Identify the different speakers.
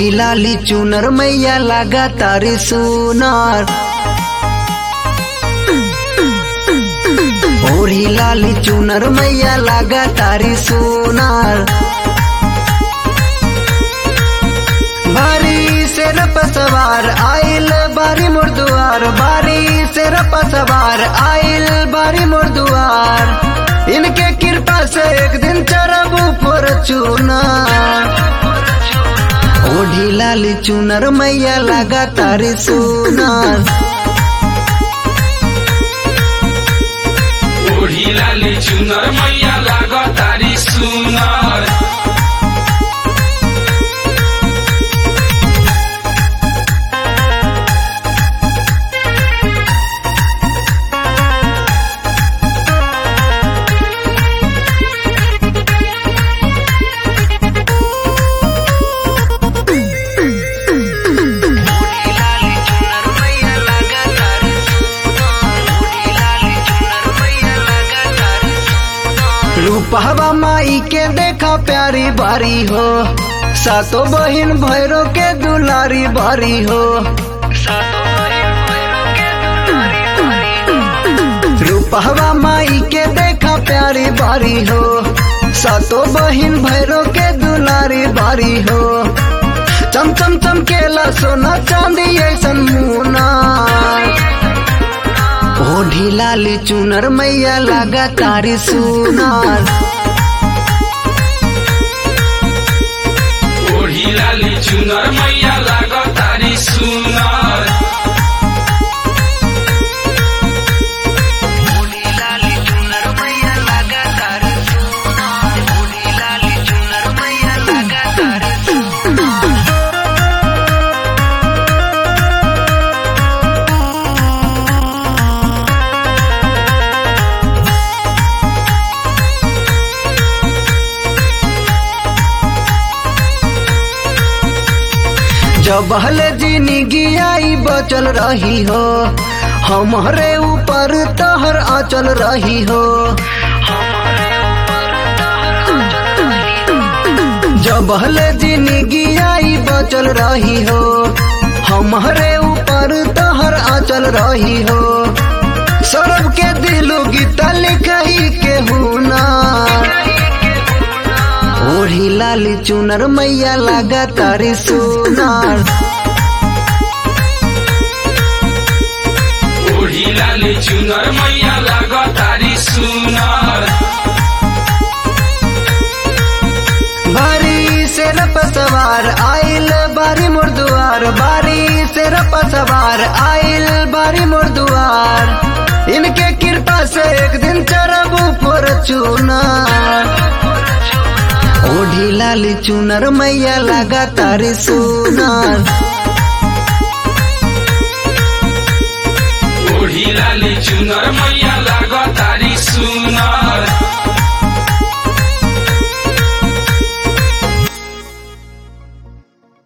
Speaker 1: ओढ़ी लाली चुनर मैया लगा तारी सुनार ओढ़ी लाली चुनर मैया लगा तारी सुनार बारी से रप सवार आइल बारी मोर दुआर बारी से रप सवार आइल बारी मोर दुआर इनके कृपा से एक दिन चरब ऊपर चुना ओढ़ी लाली चुनर मैया लगा तारी सुनार
Speaker 2: ओढ़ी लाली चुनर मैया लाग तारी सुनर
Speaker 1: रूपहवा माई के देखा प्यारी बारी हो सातो बहिन भैरो के दुलारी बारी हो रूपहवा माई के देखा प्यारी बारी हो सातो बहिन भैरो के दुलारी बारी हो चम चम चमकेला सोना चांदी ऐसन मुना ओढ़ी लाली चुनर मैया लगा तारी सुनार
Speaker 2: ओढ़ी लाली चुनर मैया लाग तारी सुनर
Speaker 1: जब हले जिंदगी आई बचल रही हो हमारे ऊपर तहर आचल रही हो जब हले जिंदगी आई बचल रही हो हमारे ऊपर तहर आचल रही हो सौरभ के दिलो गीता लिखही के हुना ओढ़ी लाली चुनर मैया लगा तारी सुनार
Speaker 2: ओढ़ी लाली चुनर मैया लाग तारी सुनर
Speaker 1: बारी से रप सवार आइल बारी मोर दुआर बारी से रप सवार आइल बारी मोर दुआर इनके कृपा से एक दिन चरब ऊपर चुना ओढ़ी लाली चुनर मैया लगा तारी सुनार
Speaker 2: ओढ़ी लाली चुनर मैया लाग तारी सुनर